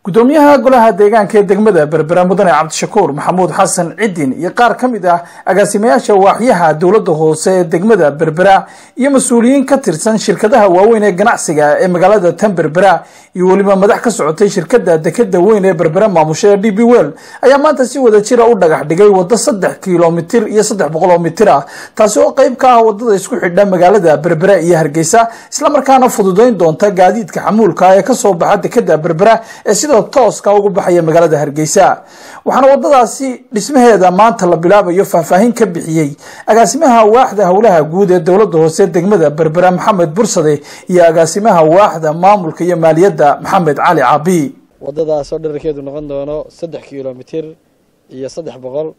gudoomiyaha golaha deegaanka ee degmada berbera mudane cabdishakuur maxamuud xasan cidin iyo qaar ka mid ah agaasimayaasha waaxyaha dowladda hoose ee degmada berbera iyo mas-uuliyiin ka tirsan shirkadaha waaweyn ee ganacsiga ee magaalada tan berbera iyo weliba madax ka socotay shirkada dekeda weyn ee berbera maamusha ee d b well ayaa maanta si wada jira u dhagax dhigay waddo saddex kilomitir iyo saddex boqol oo mitir ah taasi oo qeyb ka ah wadada isku xidha magaalada berbera iyo hargeysa islamarkaana fududeyn doonta gaadiidka xamuulka ee kasoo baxa dekeda berbera ee sidoo tooska ugu baxaya magaalada hargeysa waxaana wadadaasi dhismaheeda maanta la bilaabayo faahfaahin ka bixiyey agaasimaha waaxda howlaha guud ee dowladda hoose degmada berbera maxamed bursade iyo agaasimaha waaxda maamulka iyo maaliyadda maxamed cali caabi wadadaasoo dherarkeedu noqon doono saddex kilomitir iyo saddex boqol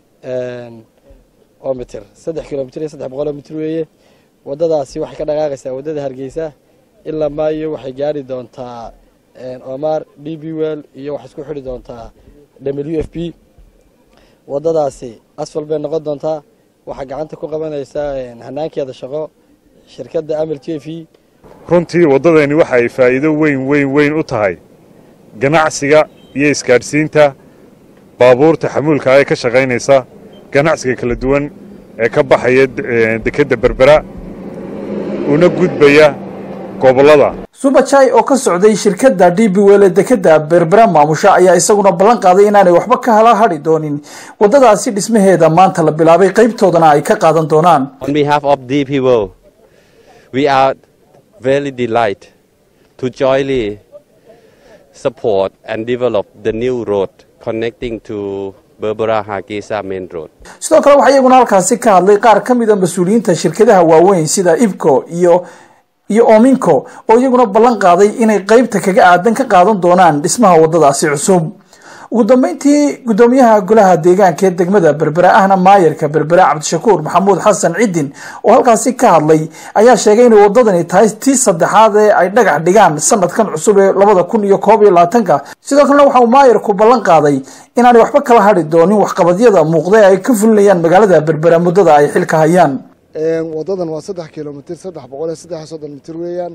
oo mitir saddex kilomitir iyo saddex boqol oo mitir weeye wadadaasi waxay ka dhaqaaqaysaa waddada hargeysa ilaa maayo waxay gaari doontaa omar d b well iyo waxay isku xidhi doontaa w f b wadadaasi asfal bay noqon doontaa waxaa gacanta ku qabanaysaa hanaankeeda shaqo shirkadda amal j v runtii waddadani waxa ay faa'iido weyn weyn weyn u tahay ganacsiga iyo isgaadhsiinta baabuurta xamuulka ee ka shaqaynaysa ganacsiga kala duwan ee ka baxaya dekedda berbera una gudbaya gobollada subajai oo ka socday shirkadda d b well ee dekeda berbera maamusha ayaa isaguna ballan qaaday inaanay waxba ka hala hadhi doonin waddadaasi dhismaheeda maanta la bilaabay qaybtoodana ay ka qaadan doonaan On behalf of DP World, we are very delighted to jointly support and develop the new road connecting to Berbera Hargeisa Main Road. sidoo kale waxaa iyaguna halkaasi ka hadlay qaar ka mid a mas-uuliyiinta shirkadaha waaweyn sida ibco iyo iyo ominco oo iyaguna ballan qaaday inay qeybta kaga aadan ka qaadan doonaan dhismaha waddadaasi cusub ugu dambeyntii gudoomiyaha golaha deegaanka ee degmada berbera ahna maayarka berbera cabdishakuur maxamuud xasan cidin oo halkaasi ka hadlay ayaa sheegay inay waddadani tahay tii saddexaad ee ay dhagax dhigaan sanadkan cusub ee labada kun iyo koob iyo labaatanka sidoo kalena waxa uu maayarku ballan qaaday inaanay waxba kala hadhi doonin waxqabadyada muuqda ee ay ka fulinayaan magaalada berbera muddada ay xilka hayaan waddadan waa saddex kilomitir saddex boqol iyo saddex iyo soddon mitir weeyaan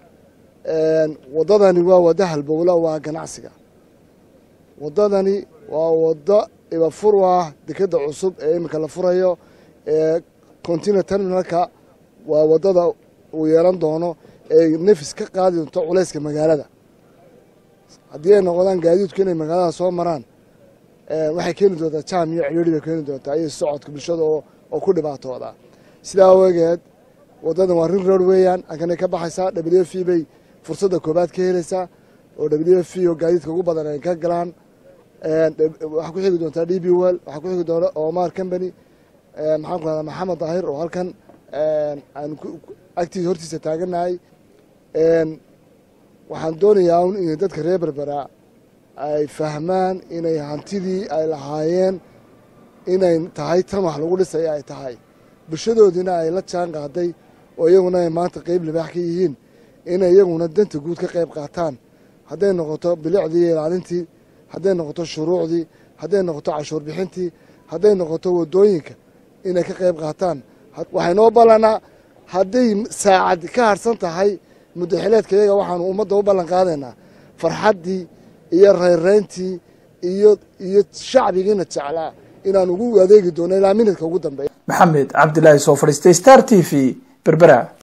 waddadani waa waddo halbowla waa ganacsiga waddadani waa waddo ibafur u ah dekeda cusub ee iminka la furayo ee continer terminalka waa waddada uu yeelan doono ee nefis ka qaadi doonto culayska magaalada haddii ay noqdaan gaadiidku inay magaalada soo maraan waxay keeni doontaa jam iyo cidhiiri bay keeni doontaa iyo socodka bulshada oo ku dhibaatooda sidaa awageed waddadan waa rin road weeyaan halkanay ka baxaysaa w f bay fursadda koobaad ka helaysaa oo w f oo gaadiidka ugu badan ay ka galaan waxaa ku xigi doontaa d b well waxaa ku xigi doona omar company maxaan ku rahdaa maxamed daahir oo halkan aan agtiisa hortiisa taaganahay waxaan doonayaa un inay dadka reer berbera ay fahmaan inay hantidii ay lahaayeen inay tahay tan wax lagu dhisaya ay tahay bulshadoodiina ay la jaan qaaday oo iyaguna ay maanta qeyb libaax ka yihiin inay iyaguna danta guud ka qayb qaataan hadday noqoto bilicdii iyo ilaalintii hadday noqoto shuruucdii hadday noqoto cashuur bixintii hadday noqoto waddooyinka inay ka qayb qaataan waxay noo ballanaa hadday saacad ka harsan tahay muddaxileedka iyaga waxaanu ummadda u ballan qaadaynaa farxaddii iyo rayrayntii iyo iyo shacbigiina jeclaa inaan ugu adeegi doono ilaa minidka ugu dambeeya maxamed cabdilaahi soo fadhiistay star t v berbera